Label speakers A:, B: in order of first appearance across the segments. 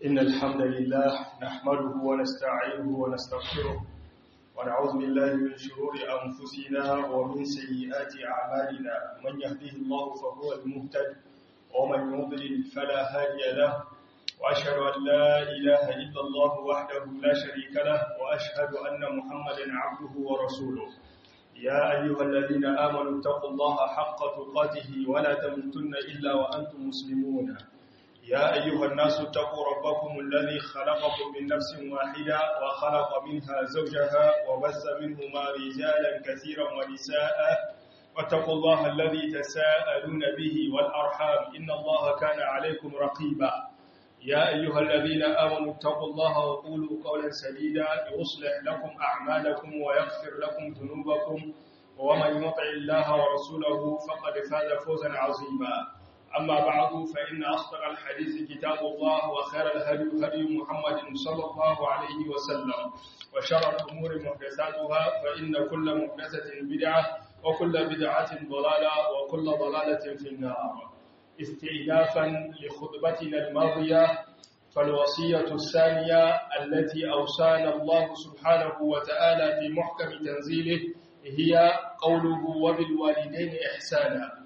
A: إن الحمد لله نحمده ونستعينه ونستغفره ونعوذ بالله من شرور أنفسنا ومن سيئات أعمالنا من يهده الله فهو المهتد ومن يضلل فلا هادي له وأشهد أن لا إله إلا الله وحده لا شريك له وأشهد أن محمدا عبده ورسوله يا أيها الذين آمنوا اتقوا الله حق تقاته ولا تموتن إلا وأنتم مسلمون يا أيها الناس اتقوا ربكم الذي خلقكم من نفس واحدة وخلق منها زوجها وبث منهما رجالا كثيرا ونساء واتقوا الله الذي تساءلون به والأرحام إن الله كان عليكم رقيبا يا أيها الذين آمنوا اتقوا الله وقولوا قولا سديدا يصلح لكم أعمالكم ويغفر لكم ذنوبكم ومن يطع الله ورسوله فقد فاز فوزا عظيما أما بعد فإن أصدق الحديث كتاب الله وخير الهدي هدي محمد صلى الله عليه وسلم وشر الأمور محدثاتها فإن كل محدثة بدعة وكل بدعة ضلالة وكل ضلالة في النار استئنافا لخطبتنا الماضية فالوصية الثانية التي أوصانا الله سبحانه وتعالى في محكم تنزيله هي قوله وبالوالدين إحسانا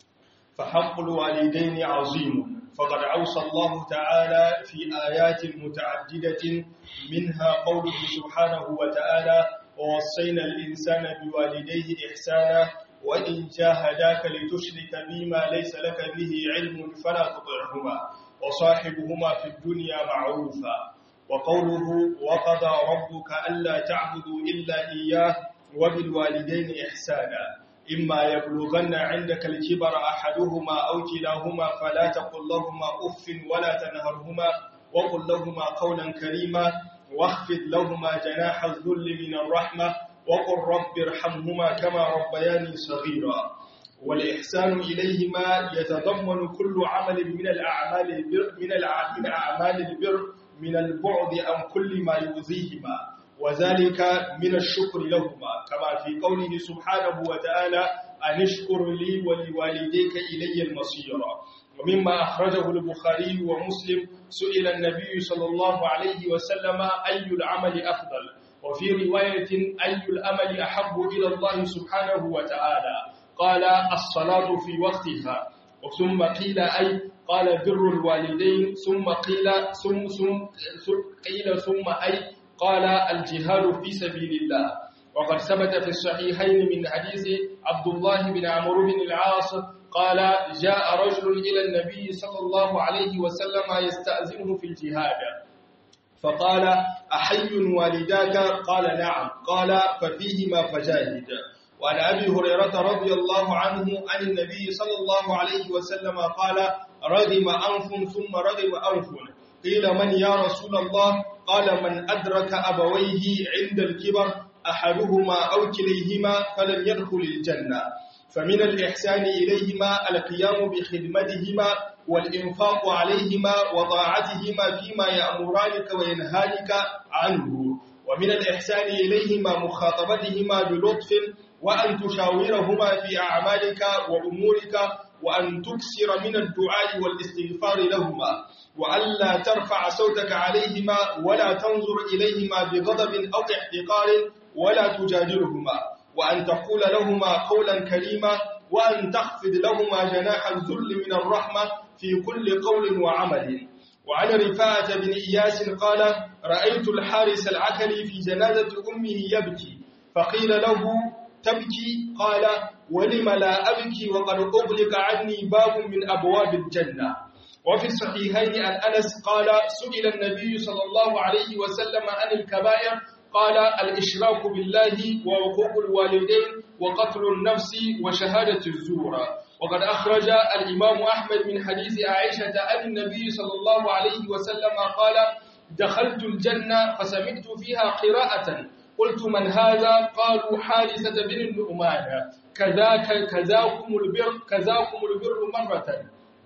A: فحق الوالدين عظيم فقد أوصى الله تعالى في آيات متعددة منها قوله سبحانه وتعالى ووصينا الإنسان بوالديه إحسانا وإن جاهداك لتشرك بما ليس لك به علم فلا تطعهما وصاحبهما في الدنيا معروفا وقوله وقضى ربك ألا تعبدوا إلا إياه وبالوالدين إحسانا إما يبلغن عندك الكبر أحدهما أو كلاهما فلا تقل لهما أف ولا تنهرهما وقل لهما قولا كريما واخفض لهما جناح الذل من الرحمة وقل رب ارحمهما كما ربياني صغيرا والإحسان إليهما يتضمن كل عمل من الأعمال البر من, من أعمال البر من البعد عن كل ما يؤذيهما وذلك من الشكر لهما كما في قوله سبحانه وتعالى أن اشكر لي ولوالديك إلي المصير ومما أخرجه البخاري ومسلم سئل النبي صلى الله عليه وسلم أي العمل أفضل وفي رواية أي الأمل أحب إلى الله سبحانه وتعالى قال الصلاة في وقتها ثم قيل أي قال بر الوالدين ثم قيل ثم, ثم قيل ثم أي قال الجهاد في سبيل الله وقد ثبت في الصحيحين من حديث عبد الله بن عمرو بن العاص قال جاء رجل إلى النبي صلى الله عليه وسلم يستأذنه في الجهاد فقال أحي والداك قال نعم قال ففيهما فجاهد وعن أبي هريرة رضي الله عنه عن النبي صلى الله عليه وسلم قال رغم أنف ثم رغم أنف قيل من يا رسول الله قال من أدرك أبويه عند الكبر أحدهما أو كليهما فلم يدخل الجنة فمن الإحسان إليهما القيام بخدمتهما والإنفاق عليهما وطاعتهما فيما يأمرانك وينهانك عنه ومن الإحسان إليهما مخاطبتهما بلطف وأن تشاورهما في أعمالك وأمورك وأن تكسر من الدعاء والاستغفار لهما وألا ترفع صوتك عليهما ولا تنظر إليهما بغضب أو احتقار ولا تجادلهما وأن تقول لهما قولا كريما وأن تخفض لهما جناح الذل من الرحمة في كل قول وعمل وعن رفاعة بن إياس قال رأيت الحارس العكلي في جنازة أمه يبكي فقيل له تبكي قال ولم لا أبكي وقد أغلق عني باب من أبواب الجنة وفي الصحيحين عن أنس قال سئل النبي صلى الله عليه وسلم عن الكبائر قال الإشراك بالله ووقوق الوالدين وقتل النفس وشهادة الزور وقد أخرج الإمام أحمد من حديث عائشة عن النبي صلى الله عليه وسلم قال دخلت الجنة فسمعت فيها قراءة قلت من هذا قالوا حارثة بن النعمان كذاك كذاكم البر كذاكم البر مرة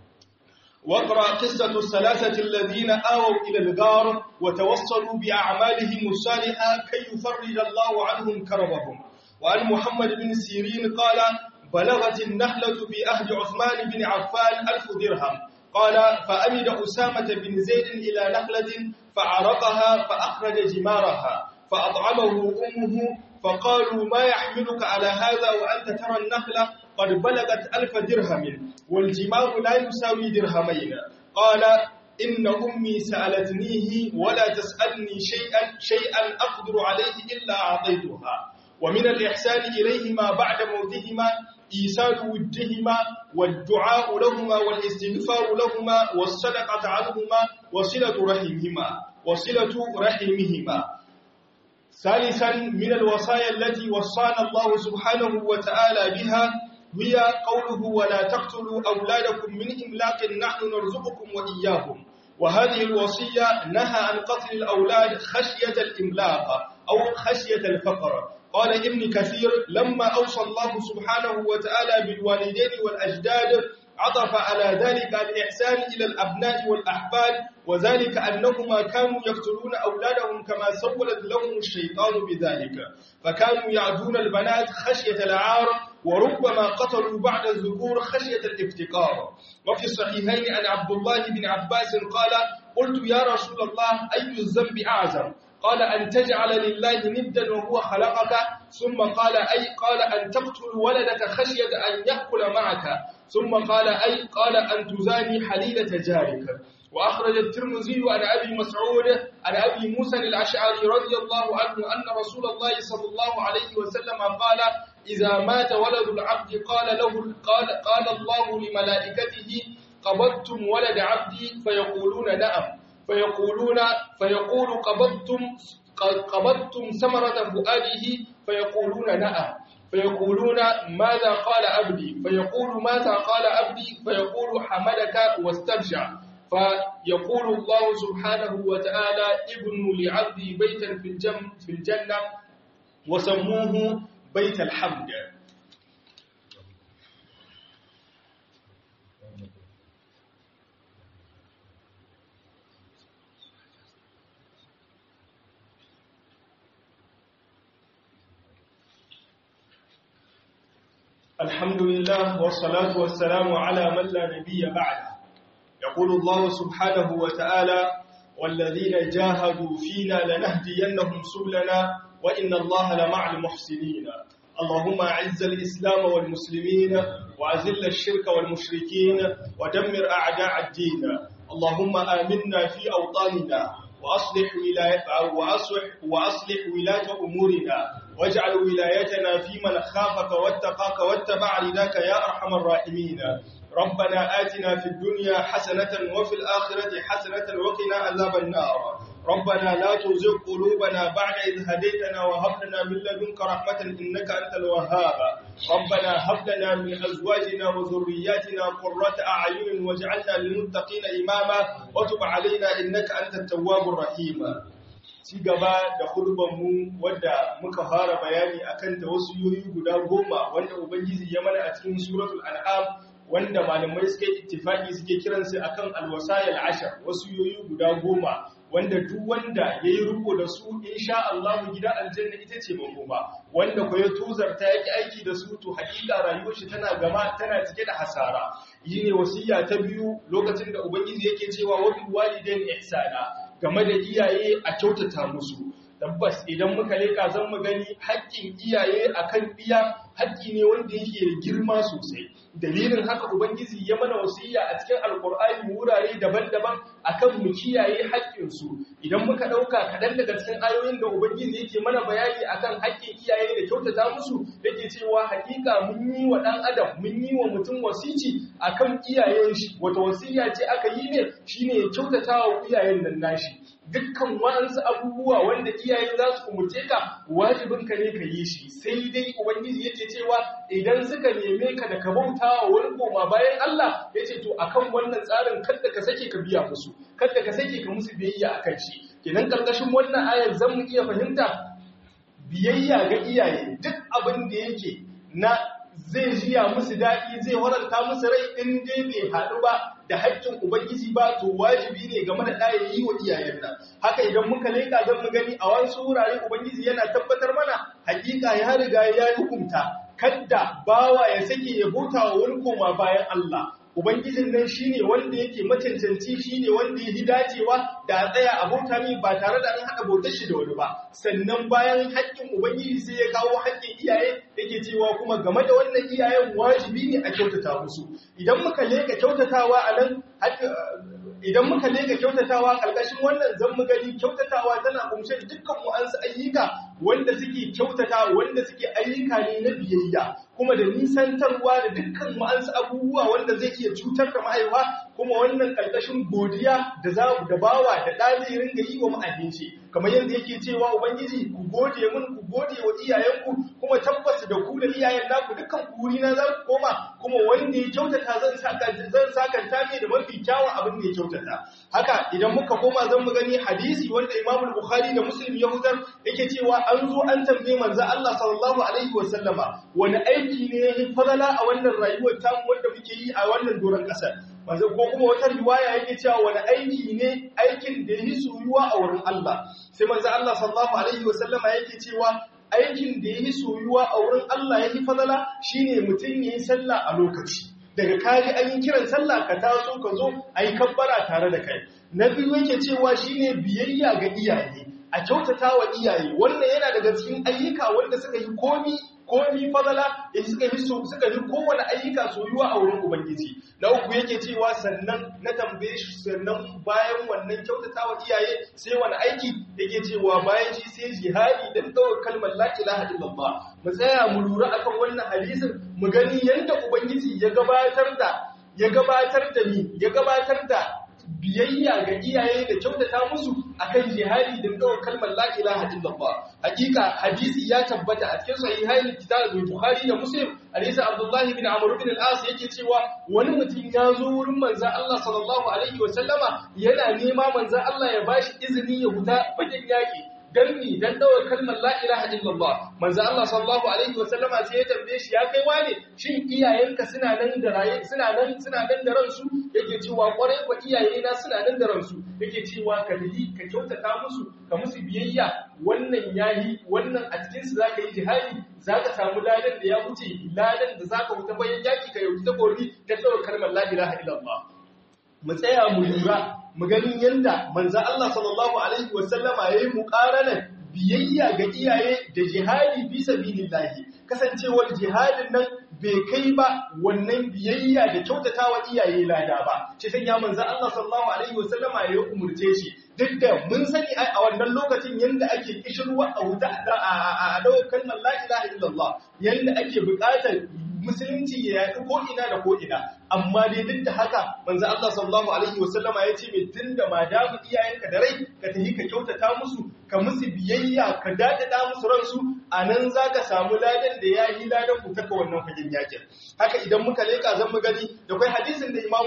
A: واقرأ قصة الثلاثة الذين آووا إلى الغار وتوصلوا بأعمالهم الصالحة كي يفرج الله عنهم كربهم وعن محمد بن سيرين قال بلغت النحلة في أهد عثمان بن عفان ألف درهم قال فأمد أسامة بن زيد إلى نخلة فعرقها فأخرج جمارها فأطعمه أمه فقالوا ما يحملك على هذا وأنت ترى النخلة قد بلغت ألف درهم والجمار لا يساوي درهمين قال إن أمي سألتنيه ولا تسألني شيئا شيئا أقدر عليه إلا أعطيتها ومن الإحسان إليهما بعد موتهما إيصال ودهما والدعاء لهما والاستغفار لهما والصدقة عنهما وصلة رحمهما وصلة رحمهما ثالثا من الوصايا التي وصانا الله سبحانه وتعالى بها هي قوله ولا تقتلوا أولادكم من إملاق نحن نرزقكم وإياهم وهذه الوصية نهى عن قتل الأولاد خشية الإملاق أو خشية الفقر قال ابن كثير لما أوصى الله سبحانه وتعالى بالوالدين والأجداد عطف على ذلك الإحسان إلى الأبناء والأحفاد وذلك أنهما كانوا يقتلون أولادهم كما سولت لهم الشيطان بذلك فكانوا يعدون البنات خشية العار وربما قتلوا بعد الذكور خشية الافتقار وفي الصحيحين عن عبد الله بن عباس قال قلت يا رسول الله أي الذنب أعظم قال أن تجعل لله ندا وهو خلقك ثم قال أي قال أن تقتل ولدك خشية أن يأكل معك ثم قال أي قال أن تزاني حليلة جارك وأخرج الترمذي عن أبي مسعود عن أبي موسى الأشعري رضي الله عنه أن رسول الله صلى الله عليه وسلم قال إذا مات ولد العبد قال له قال, قال الله لملائكته قبضتم ولد عبدي فيقولون نعم فيقولون فيقول قبضتم قبضتم ثمرة فؤاده فيقولون نعم فيقولون ماذا قال عبدي فيقول ماذا قال عبدي فيقول حمدك واسترجع فيقول الله سبحانه وتعالى ابن لعبدي بيتا في الجنة, في الجنة وسموه بيت الحمد الحمد لله والصلاة والسلام على من لا نبي بعده يقول الله سبحانه وتعالى والذين جاهدوا فينا لنهدينهم سبلنا وإن الله لمع المحسنين اللهم أعز الإسلام والمسلمين وأذل الشرك والمشركين ودمر أعداء الدين اللهم آمنا في أوطاننا وأصلح ولاية وأصلح وأصلح ولاة أمورنا واجعل ولايتنا في من خافك واتقاك واتبع رداك يا أرحم الراحمين ربنا آتنا في الدنيا حسنة وفي الآخرة حسنة وقنا عذاب النار ربنا لا تزغ قلوبنا بعد إذ هديتنا وهب لنا من لدنك رحمة إنك أنت الوهاب ربنا هب لنا من أزواجنا وذرياتنا قرة أعين واجعلنا للمتقين إماما وتب علينا إنك أنت التواب الرحيم ci gaba da mu wadda muka fara bayani akan ta wasu yoyi guda goma wanda ubangiji ya mana a cikin suratul an'am wanda malamai suke ittifaki suke kiransu akan alwasayil ashar wasu yoyi guda goma wanda duk wanda yayi riko da su insha Allah gida aljanna ita ce makoma wanda ko ya tuzarta yake aiki da su to hakika rayuwar shi tana gama tana cike da hasara yine wasiya ta biyu lokacin da ubangiji yake cewa wa bil walidain ihsana game da iyaye a kyautata musu tabbas idan muka leka zan mu gani haƙƙin iyaye akan biya haƙƙi ne wanda yake da girma sosai dalilin haka ubangiji ya mana wasiya a cikin alkur'ani wurare daban-daban akan mu kiyaye haƙƙinsu idan muka ɗauka kaɗan daga cikin ayoyin da ubangiji yake mana bayani akan haƙƙin iyaye da kyautata musu yake cewa hakika mun yi wa ɗan adam mun yi wa mutum wasici akan iyayen shi wata wasiya ce aka yi ne shine ya kyautata wa iyayen nan nashi dukkan wa'ansu abubuwa wanda iyaye za su umurce ka wajibin ka ne ka yi shi sai dai ubangiji yake cewa idan suka neme ka da ka bauta wa wani koma bayan Allah yace to akan wannan tsarin kada ka sake ka biya musu kada ka sake ka musu biyayya akan shi kenan karkashin wannan ayar zan mu iya fahimta biyayya ga iyaye duk abin da yake na zai jiya musu daɗi zai waranta musu rai in dai bai haɗu ba da haƙƙin Ubangiji ba to wajibi ne game da ɗaya yi wa iyayen nan. Haka idan muka leƙa don mu gani a wasu wurare Ubangiji yana tabbatar mana hakika ya riga ya yi hukunta kadda bawa ya sake ya bauta wa wani koma bayan Allah ubangijin nan shine wanda yake macancanci shine wanda ya dacewa da a tsaya a bauta ne ba tare da an haɗa bautar shi da wani ba sannan bayan haƙƙin ubangiji sai ya kawo haƙƙin iyaye yake cewa kuma game da wannan iyayen wajibi ne a kyautata musu idan muka leka kyautatawa a nan idan muka leka kyautatawa ƙarƙashin wannan zan mu gani kyautatawa tana kumshe dukkan mu'ansu ayyuka wanda suke kyautata wanda suke ayyuka ne na biyayya kuma da nisantarwa da dukkan mu'ansu abubuwa wanda zai iya cutar da mahaifa kuma wannan ƙarƙashin godiya da za da bawa da ɗa zai ringa yi wa ma'abinci kamar yadda yake cewa ubangiji ku gode mun ku gode wa iyayenku kuma tabbas da ku da iyayen naku dukkan kuri na za ku koma kuma wanda ya kyautata zan saka zan sakanta mai da mafi kyawun abin da ya kyautata haka idan muka koma zan mu gani hadisi wanda Imam Bukhari da Muslim ya huzar yake cewa an zo an tambaye manzo Allah sallallahu alaihi wasallama wani aiki ne ya fadala a wannan rayuwar tamu wanda muke yi a wannan doron kasar manzo ko kuma wata riwaya yake cewa wani aiki ne aikin da yi soyuwa a wurin Allah sai manzo Allah sallallahu alaihi wasallama yake cewa aikin da yi soyuwa a wurin Allah yake fadala shine mutum yayin sallah a lokaci daga kari an yi kiran sallah ka taso ka zo ayi kabbara tare da kai na biyu yake cewa shine biyayya ga iyaye a kyautata wa iyaye wannan yana daga cikin ayyuka wanda suka yi komi komi fadala in suka yi suka yi kowane ayyuka soyuwa a wurin ubangiji na uku yake cewa sannan na tambaye shi sannan bayan wannan kyautata wa iyaye sai wani aiki yake cewa bayan shi sai jihadi dan ɗaukar kalmar la ilaha illallah mu tsaya mu lura akan wannan hadisin mu gani yanda ubangiji ya gabatar da ya gabatar da ni ya gabatar da biyayya ga iyaye da kyautata musu akan jihadi da dawar kalmar la ilaha illallah hakika hadisi ya tabbata a cikin sahihain kitab bukhari da muslim hadisi abdullahi bin amr bin al-as yake cewa wani mutum ya zo wurin manzon Allah sallallahu alaihi wa sallama yana nema manzon Allah ya bashi izini ya huta bakin yaki dan ni dan dawar kalmar la ilaha illallah manzo Allah sallallahu alaihi wasallama sai ya tambaye shi ya kai wane shin iyayenka suna nan da raye suna nan suna nan da ransu yake cewa kwarai kwa iyayena suna nan da ransu yake cewa ka yi ka kyautata musu ka musu biyayya wannan yayi wannan a cikin su zaka yi jihadi zaka samu ladan da ya wuce ladan da zaka wuta bayan yaki ka yauki takobi ka dawar kalmar la ilaha illallah mu tsaya mu lura mu gani yanda manzo Allah sallallahu alaihi wasallama yayi muqaranan biyayya ga iyaye da jihadi fi sabilillahi kasancewar jihadin nan bai kai ba wannan biyayya da kyautatawa iyaye lada ba ce sai ya manzo Allah sallallahu alaihi wasallama ya umurce shi duk da mun sani a wannan lokacin yanda ake kishirwa a wuta a dawo kalmar la ilaha illallah yanda ake buƙatar musulunci ya yaɗu ko ina da ko ina amma dai duk da haka manzo Allah sallallahu alaihi wasallama ya ce mai tunda ma da mu iyayenka da rai ka tafi ka kyautata musu ka musu biyayya ka dadada musu ransu anan zaka samu ladan da ya yi ladan ku taka wannan fagen yakin haka idan muka leka zan mu gani da kai hadisin da Imam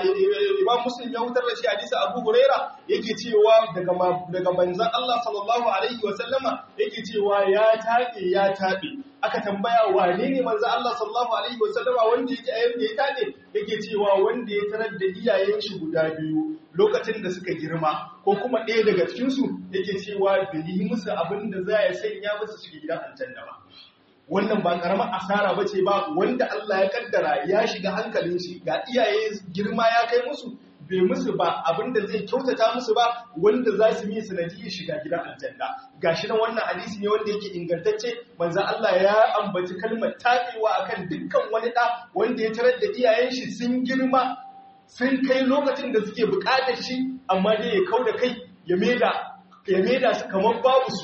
A: Imam Muslim ya hutar da shi hadisi Abu Huraira yake cewa daga daga manzon Allah sallallahu alaihi wasallama yake cewa ya tabe ya tabe aka tambaya wane ne manzo Allah sallallahu alaihi wasallama wanda yake ayyuka da ya tade yake cewa wanda ya tarar da iyayen shi guda biyu lokacin da suka girma ko kuma ɗaya daga cikin su yake cewa bai yi musu abin da za ya sanya musu shiga gidan aljanna ba wannan ba karamar asara bace ba wanda Allah ya kaddara ya shiga hankalin shi ga iyaye girma ya kai musu bai musu ba abinda zai kyautata musu ba wanda za su yi sanadiyar shiga gidan aljanna gashi nan wannan hadisi ne wanda yake ingantacce manzo Allah ya ambaci kalmar tabewa akan dukkan wani da wanda ya tarar da iyayen shi sun girma sun kai lokacin da suke bukatar shi amma dai ya kauda kai ya meda ya meda su kamar babu su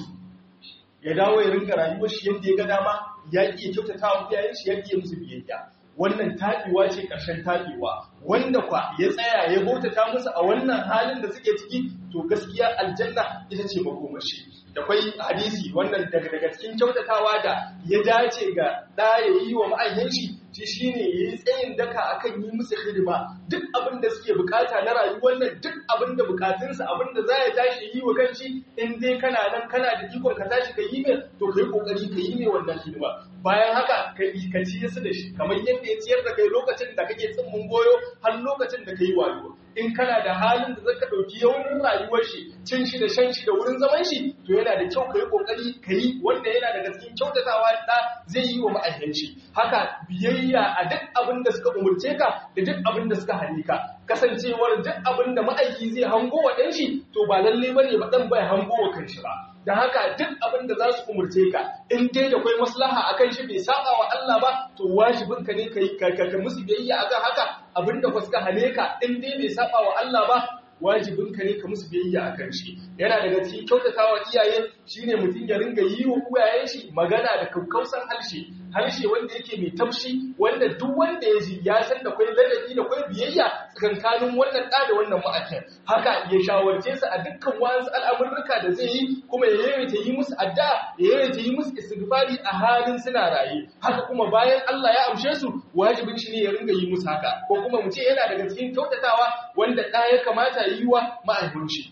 A: ya dawo ya rinka rayuwar shi yadda ya ga dama ya iya kyautata wa iyayen shi ya iya musu biyayya wannan taɓewa ce ƙarshen taɓewa wanda kwa ya tsaya ya bautata musu a wannan halin da suke ciki to gaskiya aljanna ita ce makomashi da kwai hadisi wannan daga daga cikin kyautatawa da ya dace ga ɗa ya yi wa ma'ayyan shi shi shine ya yi tsayin daka akan yi musu hidima duk abin da suke bukata na rayuwar nan duk abin da bukatunsa abin da za ya tashi yi wa kanshi in dai kana nan kana da ikon ka tashi ka yi mai to ka yi kokari ka yi mai wannan hidima bayan haka ka ka ciye su da shi kamar yadda ya ciyar da kai lokacin da kake tsimmin goyo har lokacin da kai wayo in kana da halin da zaka dauki yawan rayuwar shi cin shi da shan shi da wurin zaman shi to yana da kyau kai kokari kai wanda yana daga cikin kyautatawa da zai yi wa ma'ayyanci haka biyayya a duk abin da suka umurce ka da duk abin da suka hane ka kasancewar duk abin da ma'aiki zai hango wa ɗan shi to ba lalle bane ba dan bai hango wa kanshi ba da haka duk abin da za su umurce ka in dai da kwai maslaha akan shi bai saba wa Allah ba to wajibin ka ne kai ka musu biyayya akan haka abin da suka hane ka in dai bai saba wa Allah ba wajibin ka ne ka musu biyayya akan shi yana daga cikin kyautatawa iyaye shine mutum ya ringa yi wa uwayen shi magana da kakkausan harshe harshe wanda yake mai taushi wanda duk wanda ya ji ya san da kwai ladabi da kwai biyayya tsakankanin wannan ɗa da wannan ma'aikar haka ya shawarce su a dukkan wasu al'amurruka da zai yi kuma ya yawaita yi musu addu'a ya yawaita yi musu istighfari a halin suna raye haka kuma bayan Allah ya amshe su wajibin shi ne ya ringa yi musu haka ko kuma mu ce yana daga cikin kyautatawa wanda ɗa ya kamata ya yi wa ma'aikin shi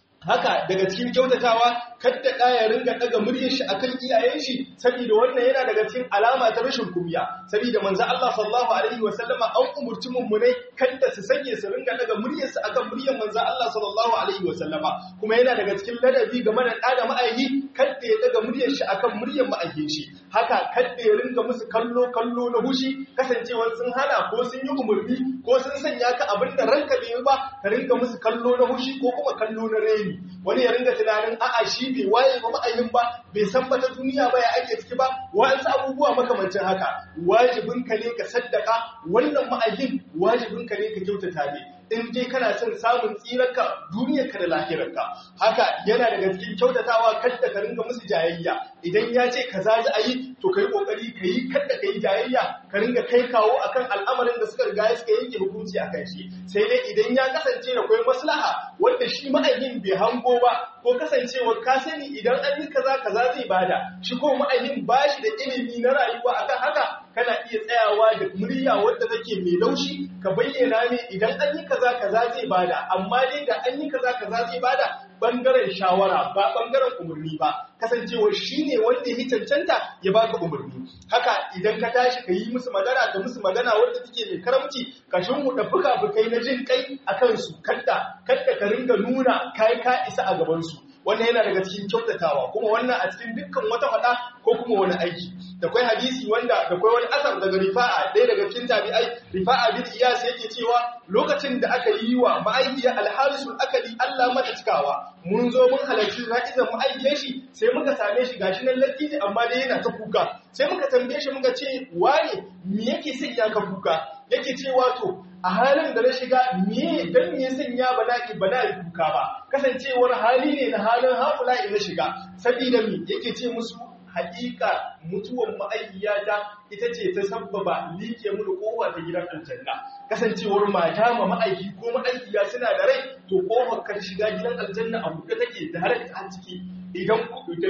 A: haka daga cikin kyautatawa kadda ɗa ya ringa ɗaga muryar shi akan iyayen shi saboda wannan yana daga cikin alama ta rashin kumiya saboda manzo Allah sallallahu alaihi wa sallama an umurci mummunai kadda su sake su ringa ɗaga muryar su akan muryar manzo Allah sallallahu alaihi wa sallama kuma yana daga cikin ladabi game da ɗa da ma'aiki kadda ya ɗaga muryar shi akan muryar ma'aikin shi haka kadda ya ringa musu kallo kallo na hushi kasancewar sun hana ko sun yi umurni ko sun sanya ka abin da ranka bai ba ka ringa musu kallo na hushi ko kuma kallo na reni wani ya ringa tunanin a'a shi bai waye ba ma'ayin ba bai san bata duniya ba ya ake ciki ba wa'ansu abubuwa makamancin haka wajibin ka ne ka saddaka wannan ma'ayin wajibin ka ne ka kyautata ne in dai kana son samun tsirarka duniyarka da lahirarka haka yana daga cikin kyautatawa kadda ka ringa musu jayayya idan ya ce kaza za a yi to kai kokari ka yi kadda ka yi jayayya ka ringa kai kawo akan al'amarin da suka riga suka yanke hukunci akan shi sai dai idan ya kasance da kwai maslaha wanda shi ma'ayin bai hango ba ko kasancewar ka sani idan an yi kaza kaza zai bada shi ko ma'ayin ba shi da ilimi na rayuwa akan haka kana iya tsayawa da murya wadda take mai laushi ka bayyana ne idan an yi kaza kaza zai bada amma dai da an yi kaza kaza zai bada bangaren shawara ba bangaren umarni ba kasancewar shine wanda ya cancanta ya baka umarni haka idan ka tashi ka yi musu magana ka musu magana wadda take mai karamci ka shimhuda fuka-fukai na jin kai a kansu kadda kadda ka ringa nuna kai ka isa a gaban su wannan yana daga cikin kyautatawa kuma wannan a cikin dukkan wata faɗa ko kuma wani aiki da kwai hadisi wanda da kwai wani asar daga rifa'a ɗaya daga cikin tabi'ai rifa'a bin iyas yake cewa lokacin da aka yi wa ma'aikiyar alharisul akali Allah mata cikawa mun zo mun halarci ra'izan ma'aikiyar shi sai muka same shi gashi nan lattiji amma dai yana ta kuka sai muka tambaye shi muka ce wane me yake sanya ka kuka yake cewa to a halin da na shiga me dan me sanya bala'i bala'i kuka ba kasancewar hali ne na halin haƙula'i na shiga saboda me yake ce musu haƙiƙa mutuwan ma'aikiyata ita ce ta sabbaba liƙe mu kowa ta gidan aljanna kasancewar mata ma ma'aiki ko ma'aikiya suna da rai to kofar kar shiga gidan aljanna a buɗe take da har a ciki idan da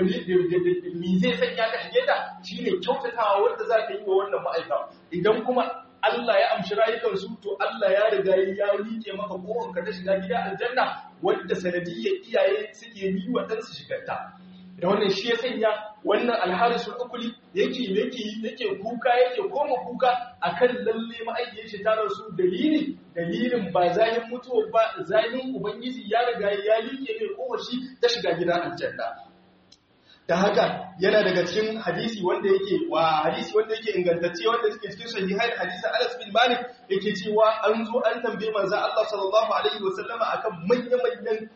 A: mi zai sanya ka shige ta shine kyautatawa wanda za ka yi wa wannan ma'aika idan kuma Allah ya amshi rayukansu to Allah ya riga ya liƙe maka kofar ka ta shiga gidan aljanna wanda sanadiyyar iyaye suke yi wa ɗansu shigarta da wannan shi ya sanya wannan alharisul ukuli yake yake yake kuka yake koma kuka akan lalle ma'aikiyar shi ta rasu dalili dalilin ba zahin mutuwa ba zahin ubangiji ya riga ya like mai kofar shi ta shiga gidan aljanna da haka yana daga cikin hadisi wanda yake wa hadisi wanda yake ingantacce wanda suke cikin sahihai hadisin Anas bin Malik yake cewa an zo an tambaye manzo Allah sallallahu alaihi wasallama akan manya-manyan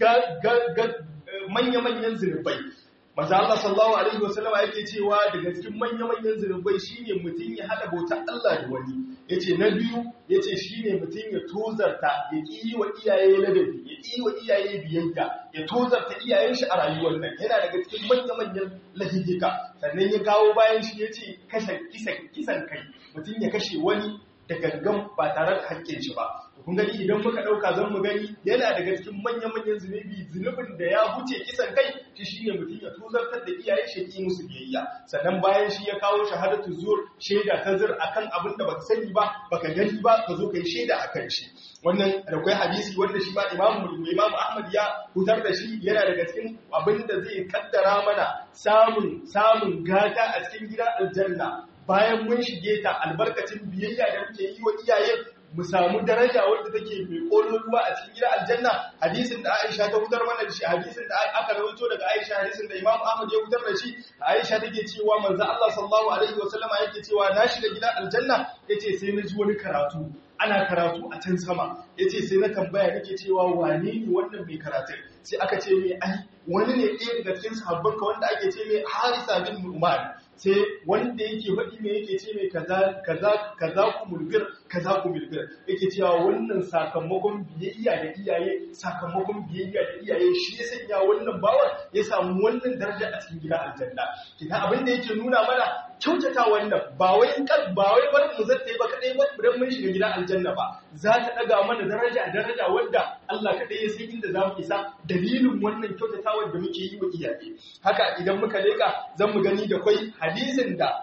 A: manya-manyan zunubai Maza Allah sallallahu Alaihi wasallama yake cewa daga cikin manya-manyan zunubai shine mutum ya haɗa bautar Allah da wani. Ya ce na biyu ya ce shi ne mutum ya tozarta ya ƙi yi wa iyaye ladabi, ya ƙi yi wa iyaye biyayya, ya tozarta iyayen shi a rayuwar nan. Yana daga cikin manya-manyan lahijika. Sannan ya kawo bayan shi ya ce kashe kisan kai, mutum ya kashe wani da gangan ba tare da haƙƙin shi ba. kun gani idan muka ɗauka zan mu gani yana daga cikin manya-manyan zunubi zunubin da ya huce kisan kai shi shine mutum ya tuzartar da iyayen shi ki musu biyayya sannan bayan shi ya kawo shahadatu zur shaida ta zur akan abin da baka sani ba baka gani ba ka zo kai shaida akan shi wannan da kai hadisi wanda shi ma imamu imamu ahmad ya hutar da shi yana daga cikin abin da zai kaddara mana samun samun gata a cikin gidan aljanna bayan mun shige ta albarkacin biyayya da muke yi wa iyaye mu samu daraja wadda take mai kololuwa a cikin gidan aljanna hadisin da Aisha ta hutar mana da shi hadisin da aka rawaito daga Aisha hadisin da Imam Ahmad ya hutar da shi Aisha take cewa manzo Allah sallallahu alaihi wasallama yake cewa na shiga gidan aljanna yace sai na ji wani karatu ana karatu a can sama yace sai na tambaya nake cewa wane ne wannan mai karatu sai aka ce mai ai wani ne ɗaya daga cikin sahabbanka wanda ake ce mai Harisa bin Nu'man sai wanda yake faɗi mai yake ce mai kaza kaza kaza ku mulbir kaza ku mulbir yake cewa wannan sakamakon biyayya da iyaye sakamakon biyayya da iyaye shi ya sanya wannan bawan ya samu wannan daraja a cikin gidan aljanna kina abin da yake nuna mana kyautata wannan ba wai kar ba wai bar mu zata yi ba kadai ba dan mun shiga gidan aljanna ba za ta daga mana daraja daraja wanda Allah kadai ya san inda zamu isa dalilin wannan kyautatawar da muke yi wa iyaye haka idan muka leka zan mu gani da kwai hadisin da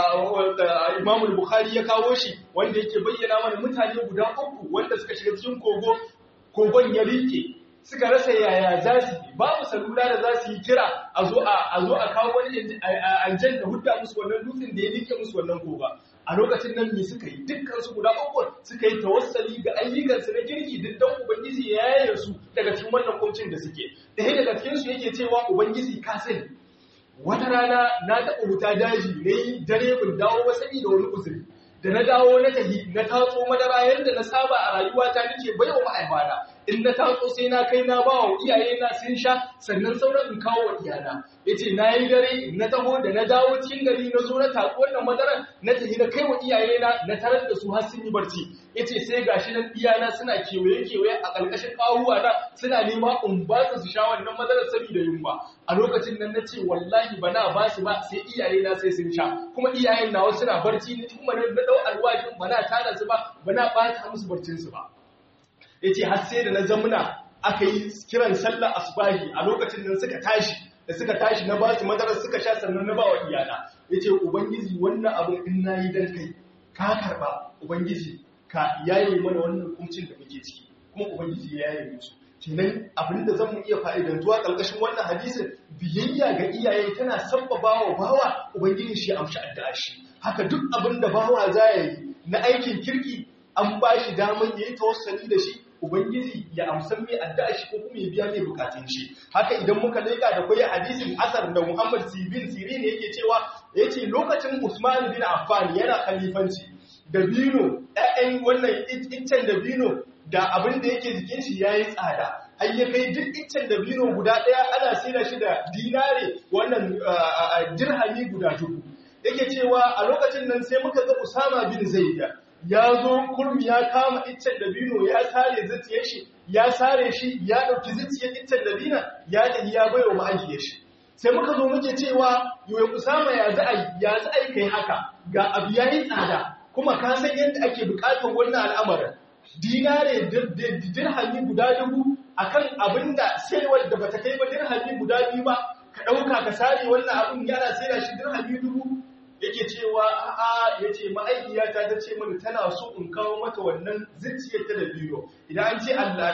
A: Imam Bukhari ya kawo shi wanda yake bayyana mana mutane guda uku wanda suka shiga cikin kogo kogon ya rike suka rasa yaya za su yi babu salula da za su yi kira a zo a kawo wani aljan da hudda musu wannan dutsen da ya rike musu wannan koga a lokacin nan me suka yi dukkan su guda uku suka yi tawassali ga ayyukansu na kirki duk dan ubangiji ya yaye su daga cikin wannan kuncin da suke ɗaya daga cikin su yake cewa ubangiji ka sani wata rana na taɓa wuta daji na yi dare bin dawo ba saboda wani uzuri da na dawo na tahi na tatso madara yadda na saba a rayuwata nake baiwa ma'aifana in na tatso sai na kai na ba wa iyaye na sun sha sannan sauran in kawo wa iyana yace na yi dare na taho da na dawo cikin gari na zo na tatso wannan madaran na tahi na kai wa iyaye na na tarar da su har sun yi barci yace sai gashi nan iyana suna kewaye kewaye a ƙarƙashin ƙawuwa na suna nema in ba su su sha wannan madarar saboda yunwa a lokacin nan nace wallahi bana ba su ba sai iyaye na sai sun sha kuma iyayen nawa suna barci ni kuma na dau alwajin bana tada su ba bana ɓata musu barcin su ba yace har sai da na zamuna aka yi kiran sallar asbahi a lokacin nan suka tashi da suka tashi na ba su madarar suka sha sannan na ba wa iyana yace ubangiji wannan abin in nayi dan kai ka karba ubangiji ka yaye mana wannan kuncin da muke ciki kuma ubangiji ya yaye musu kenan abin da zan iya fa'idantuwa ƙarƙashin wannan hadisin biyayya ga iyaye tana sabbaba wa bawa ubangiji shi amshi addu'a shi haka duk abin da bawa za ya yi na aikin kirki an ba shi daman ya yi tawassali da shi ubangiji ya amsan mai addu'a shi ko kuma ya biya mai bukatun shi haka idan muka leka da kwai hadisin asar da Muhammad Sibin Sirin yake cewa yace lokacin Usman bin Affan yana khalifanci dabino ɗayan wannan iccen dabino da abin da yake jikin shi yayi tsada har ya kai duk iccen dabino guda ɗaya ana sina shi da dinare wannan dirhami guda dubu yake cewa a lokacin nan sai muka ga Usama bin Zaid ya zo kurmi ya kama iccen dabino ya sare zuciyar shi ya sare shi ya ɗauki zuciyar iccen dabina ya tafi ya bai wa ma'ajiyar shi sai muka zo muke cewa yoyin usama ya za a ya za a kai haka ga abu ya yi tsada kuma ka san yadda ake buƙatar wannan al'amarin dinare dirhami guda dubu akan abin da sayarwar da bata kai ba dirhami guda biyu ba ka ɗauka ka sare wannan abin yana sayar shi dirhami dubu yake cewa a'a ya ce ma'aikiyata ta ce mana tana so in kawo mata wannan zuciyar ta da biyo idan an ce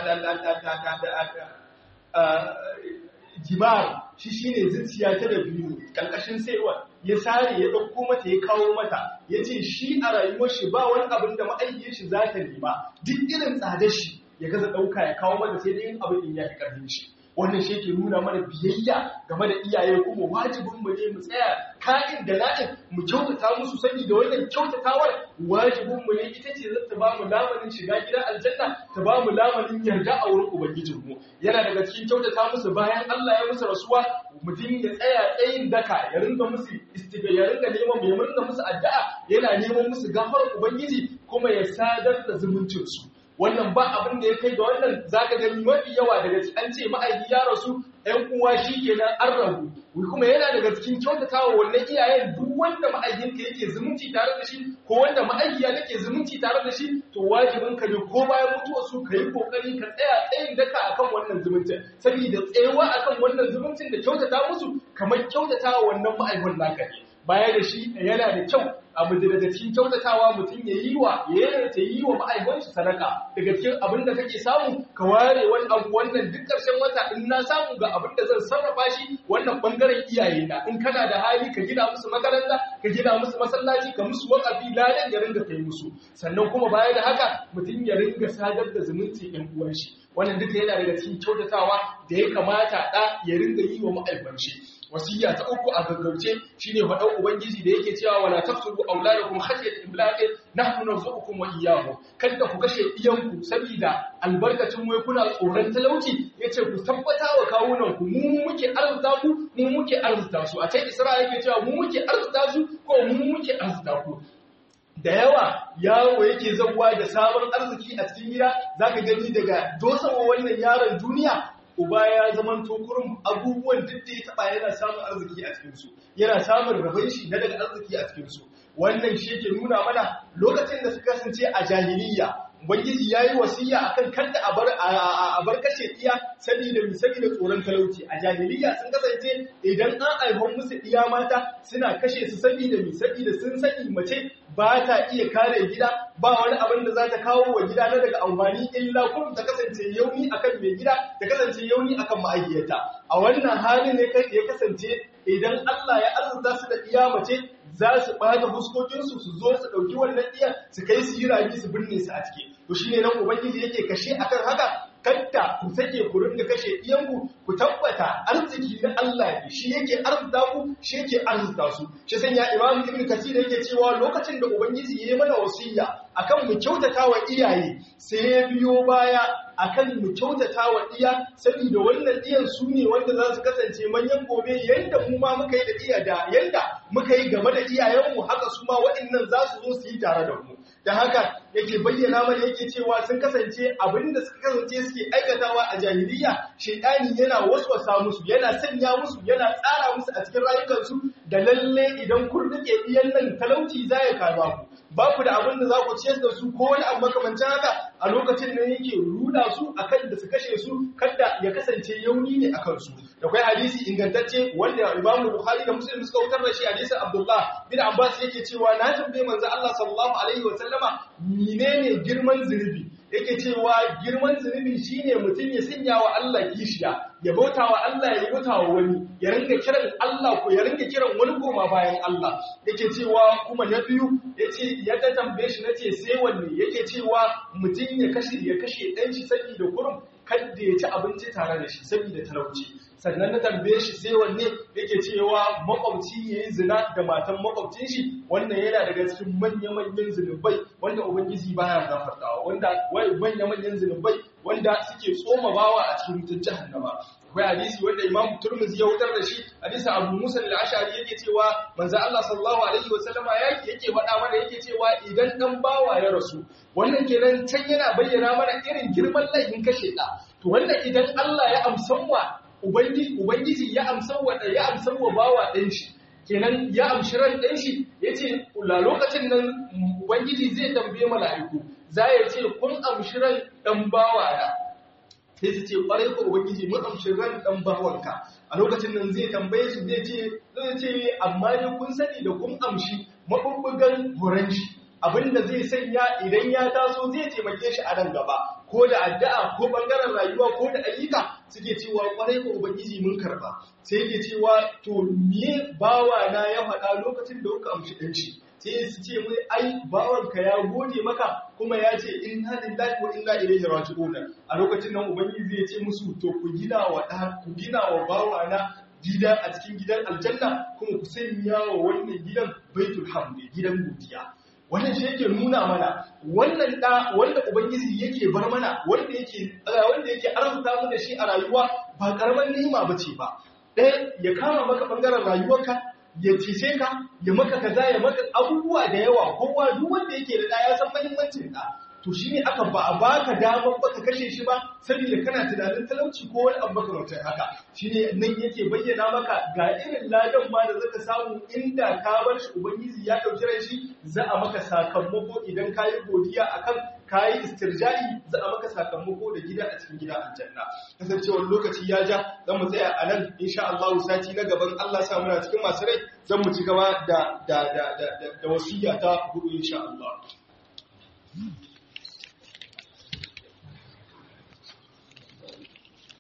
A: jimar shi shine zuciya ta da biyo ƙarƙashin saiwa ya sare ya ɗauko mata ya kawo mata ya ce shi a rayuwar shi ba wani abin da ma'aikiyar shi za ta nema duk irin tsadar shi ya gaza ɗauka ya kawo mata sai dai abin in ya fi ƙarfin shi wannan shi ke nuna mana biyayya game da iyaye kuma wajibin mu ne mu tsaya ka'in da na'in mu kyautata musu sani da wannan kyautatawar wajibin mu ne ita ce zata ba mu lamarin shiga gidan aljanna ta ba mu lamarin yarda a wurin ubangijin mu yana daga cikin kyautata musu bayan Allah ya musu rasuwa mutum ya tsaya tsayin daka ya ringa musu istiga ya ringa neman ya ringa musu addu'a yana neman musu gafarar ubangiji kuma ya sadar da zumuncin su wannan ba abin da ya kai da wannan zaka gani mafi yawa daga an ce ma'aiki ya rasu ‘yan uwa shi kenan an rabu kuma yana daga cikin kyautatawa wannan iyayen duk wanda ma'aikinka yake zumunci tare da shi ko wanda ma'aikiya take zumunci tare da shi to wajibin ka ne ko bayan mutuwa su ka yi kokari ka tsaya tsayin daka akan wannan zumuncin saboda tsayawa akan wannan zumuncin da kyautata musu kamar kyautatawa wannan ma'aikon naka ne baya da shi yana da kyau abu daga cikin kyautatawa mutum ya yi wa ya ta yi wa ma'aikanci sadaka daga cikin abin da kake samu ka ware wani abu wannan duk ƙarshen wata in na samu ga abin da zan sarrafa shi wannan bangaren iyaye na in kana da hali ka gina musu makaranta ka gina musu masallaci ka musu wakafi ladan ya ringa kai musu sannan kuma baya da haka mutum ya ringa sadar da zumunci ɗan uwan shi wannan duka yana daga cikin kyautatawa da ya kamata ɗa ya ringa yi wa ma'aikanci wasiya ta uku a gaggauce shine faɗan ubangiji da yake cewa wala taqtulu auladakum khashyat imlaqi nahnu narzuqukum wa iyyahum kada ku kashe iyanku saboda albarkacin wai kuna tsoron talauci yace ku tabbata wa kawunan ku mu muke arzuta ku mu muke arzuta su a can Isra'a yake cewa mu muke arzuta su ko mu muke arzuta ku da yawa yawo yake zabuwa da sabon arziki a cikin gida zaka gani daga dosawa wannan yaron duniya uba ya zaman tokurin abubuwan duk da ya taba yana samun arziki a cikinsu yana samun rabon shi na daga arziki a cikinsu wannan shi ke nuna mana lokacin da suka kasance a jahiliya ubangiji ya yi wasiya akan kanta a bar kashe iya saboda mi saboda tsoron talauci a jahiliya sun kasance idan an aihon musu iya mata suna kashe su saboda mi saboda sun sani mace ba ta iya kare gida ba wani abin da za ta kawo wa gida na daga amfani illa kun ta kasance yauni akan mai gida ta kasance yauni akan ma'aikiyarta a wannan halin ne ya kasance idan Allah ya arzuta su da iya mace za su ɓata fuskokinsu su zo su ɗauki wannan iya su kai su yi rami su binne su a ciki to shine nan ubangiji yake kashe akan haka kadda ku sake ku ringa kashe iyanku ku tabbata arziki na Allah ne shi yake arzuta ku shi yake arzuta su shi sanya Imam Ibn Kathir yake cewa lokacin da ubangiji ya yi mana wasiya akan mu kyautata wa iyaye sai ya biyo baya akan mu kyautata wa iya saboda wannan iyan su ne wanda za su kasance manyan gobe yanda mu ma muka yi da iya da yanda muka yi game da iyayenmu haka su ma waɗannan za su zo su yi tare da mu da haka yake bayyana mana yake cewa sun kasance abinda suka kasance suke aikatawa a jahiliya shaidani yana waswasa musu yana sanya musu yana tsara musu a cikin rayukansu da lalle idan kun rike iyan nan talauci za ya kama ku ba ku da abin da za ku ciyar da su ko wani abu makamancin haka a lokacin da yake ruda su akan da su kashe su kada ya kasance yauni ne akan su da kai hadisi ingantacce wanda Imam Bukhari da Muslim suka wutar da shi hadisin Abdullah bin Abbas yake cewa na tambaye manzo Allah sallallahu alaihi wa sallama menene girman zunubi yake cewa girman zunubi shine mutum ya sanya wa Allah kishiya ya bauta wa Allah ya bauta wa wani ya ringa kiran Allah ko ya ringa kiran wani goma bayan Allah yake cewa kuma na biyu yace ya ta tambaye shi nace sai wanne yake cewa mutum ya kashe ya kashe dan shi saboda kurum kada ya ci abinci tare da shi saboda talauci sannan na tambaye shi sai wanne yake cewa makwabci ya yi zina da matan makwabcin shi wannan yana daga cikin manya-manyan zunubai wanda ubangiji baya gafartawa wanda wai manya-manyan zunubai wanda suke tsoma bawa a cikin wutar jahannama akwai hadisi wanda imam turmuzi ya wutar da shi hadisi abu musa al-ashari yake cewa manzo Allah sallallahu alaihi wasallama yake yake faɗa mana yake cewa idan dan bawa ya rasu wannan kenan can yana bayyana mana irin girman laifin kashe da to wannan idan Allah ya amsan wa ubangiji ya amsan wa ya amsan wa bawa ɗan shi kenan ya amshi ran ɗan shi yace la lokacin nan ubangiji zai tambaye mala'iku za ya ce kun amshi ran ɗan bawa na sai su ce ƙwarai ko ubangiji mun amshi ran ɗan bawanka a lokacin nan zai tambaye su zai ce zai ce amma ne kun sani da kun amshi mabubbugan horon shi abinda zai sanya idan ya taso zai taimake shi a nan gaba ko da addu'a ko bangaren rayuwa ko da ayyuka suke cewa kwarai ko ubangiji mun karba sai yake cewa to me bawa na ya faɗa lokacin da kuka amshi ɗan shi sai su ce mai ai bawanka ya gode maka kuma ya ce inna lillahi wa inna ilaihi raji'un a lokacin nan ubangiji zai ce musu to ku gina wa ku gina wa bawa na gida a cikin gidan aljanna kuma ku sanya wa wannan gidan baitul hamdi gidan godiya wannan shi yake nuna mana wannan da wanda ubangiji yake bar mana wanda yake wanda yake arzuta mu da shi a rayuwa ba karaman ni'ima bace ba ɗaya ya kama maka bangaren rayuwarka ya cece ka ya maka kaza ya maka abubuwa da yawa kowa duk wanda yake da ɗa ya san muhimmancin ɗa to to shine aka ba a baka damar baka kashe shi ba saboda kana tunanin talauci ko wani abu makamantar haka shine nan yake bayyana maka ga irin ladan ma da zaka samu inda ka bar shi ubangiji ya dauki ran shi za a maka sakamako idan kayi godiya akan kayi istirja'i za a maka sakamako da gida a cikin gida aljanna kasancewar lokaci ya ja zan mu tsaya a nan insha Allah sati na gaban Allah sa muna cikin masu rai zan mu ci gaba da da da da, da wasiya ta hudu insha Allah